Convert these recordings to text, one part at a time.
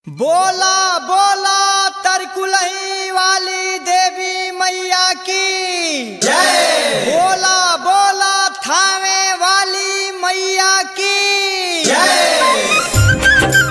बोला बोला तरकुलही वाली देवी मैया की जय बोला बोला थावे वाली मैया की जय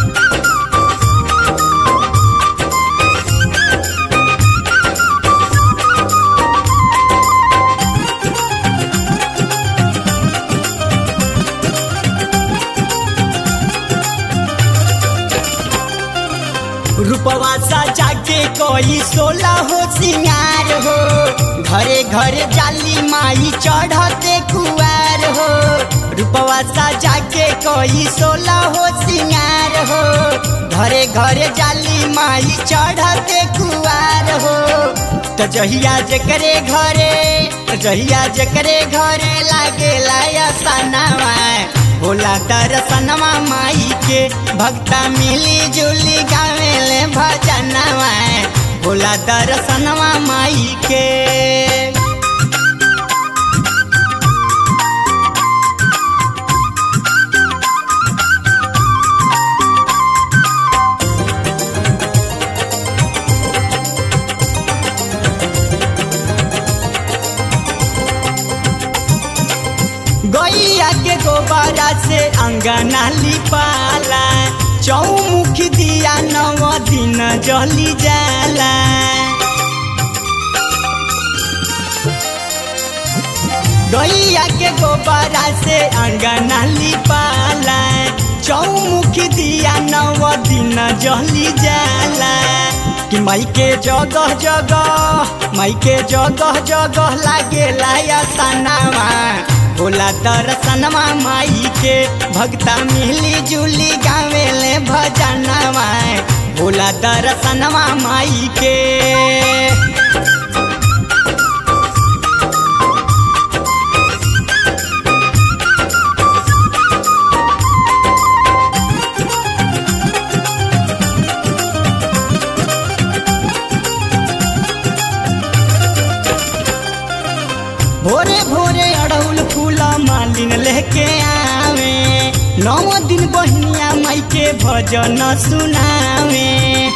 रूपवा सजा के कोई सोला हो सिंगार हो घरे घरे जाली माई चढ़ते कुआर हो रूपवा सजा के कोई सोला हो सिंगार हो घरे घरे जाली माई चढ़ते कुआर हो तो जहिया जकरे घरे जहिया जकरे घरे लागे लाया सनावा होला दर्शनवा माई के भक्ता मिली जुली गावेले भजनवा होला दर्शनवा माई के गैया के गोबरा से अंगना लिपाला चौमुख दिया नव दिन जली जाला गैया के गोबरा से अंगना लिपाला चौमुख दिया नव दिन जली जाला कि माई के जगह जगह माई के जगह जगह लागे लाया सनावा होला दर्शनवा माई के भक्ता मिली जुली गावेले भजनवा होला दर्शनवा माई के भोरे भोरे अड़ौल फूल मालिन लेके आवे नौ दिन बहनिया माई के भजन सुनावे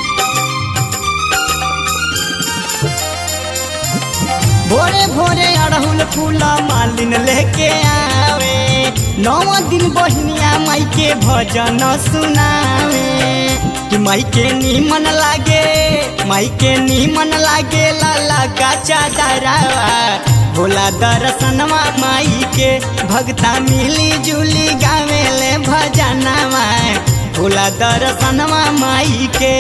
भोरे भोरे अड़हुल फूल मालिन लेके आवे नौ दिन बहनिया माई के भजन सुनावे कि माई के नीमन लागे माई के नीमन लागे लाला का चादरावा भोला दर्शनवा माई के भक्ता मिली जुली गावेले भजनवा भोला दर्शनवा माई के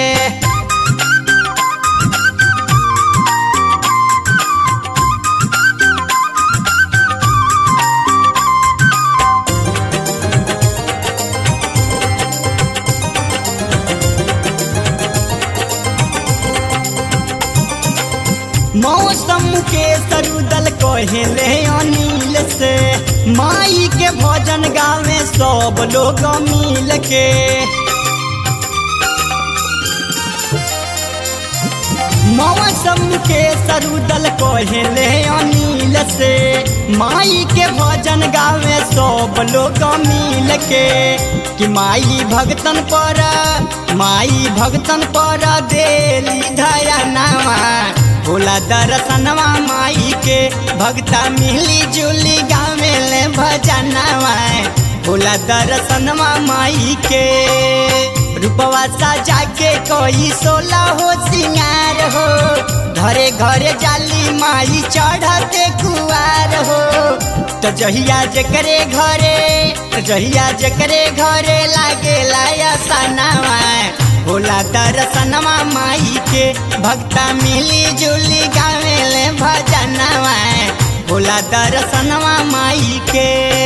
मौसम के सरुदल कहेले अनिल से माई के भजन गावे सब लोग मिल के मौसम के सरुदल कहेले अनिल से माई के भजन गावे सब लोग मिल के कि माई भगतन पर माई भगतन पर देली धया नामा होला दर्शनवा माई के भक्ता मिली जुली गावेले भजनवा होला दर्शनवा माई के रूपवा सजा के कोई सोला हो सिंगार हो घरे घरे जाली माई चढ़ते कुआर हो तो जहिया जकरे घरे जहिया जकरे घरे लागे लाया सनावा होला दर्शनवा माई के भक्ता मिली जुली गावेले भजनवा होला दर्शनवा माई के